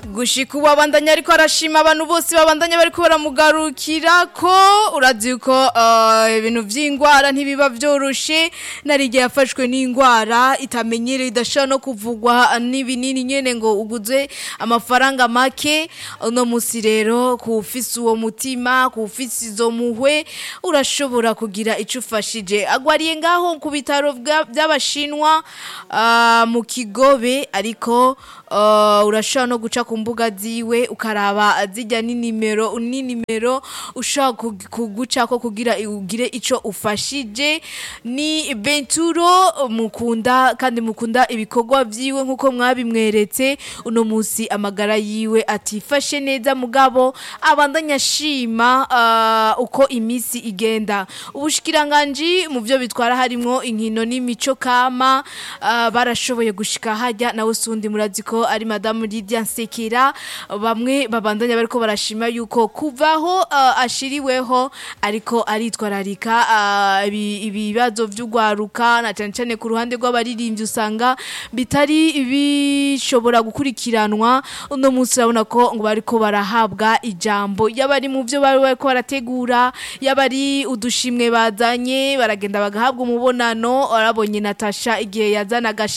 gushika ubu abandanya ariko arashima abantu bose babandanya bariko baramugarukira ko urazi ko eh, ibintu vy'ingwara ntibiba vyoroshe narigihe yafashwe n'ingwara itamenyereye idashobora no kuvugwa n'ibinini nyene ngo uguze amafaranga make uno musi rero kuwufise uwo mutima kuwufise izo muhwe urashobora kugira ico ufashije agwariye ngaho ku bitaro vya- vy'abashinwa ah, mu kigobe ariko Uh, urashobora no guca ku mbuga ziwe ukaraba zijya n'inimero n'inimero ushobora kug- kugucako kugira ugire ico ufashije ni Benturo mukunda kandi mukunda ibikorwa vyiwe nkuko mwabimweretse uno musi amagara yiwe atifashe neza mugabo abandanya ashima uh, uko imisi igenda ubushikiranganji mu vyo bitwara harimwo inkino n'imico kama uh, barashoboye gushika hajya nawe sundi murazi ko ari madamu Lydia Nsekera bamwe babandanya bariko barashima yuko kuvaho uh, ashiriweho ariko aritwararika uh, ibi- ibibazo vy'ugwaruka na cyane cyane ku ruhande rw'abaririmbyi usanga bitari bishobora gukurikiranwa uno munsi urabona ko ngo bariko barahabwa ijambo yaba ari mu vyo bari bariko barategura yaba ari udushimwe bazanye baragenda bagahabwa umubonano warabonye Natasha igihe yazanaga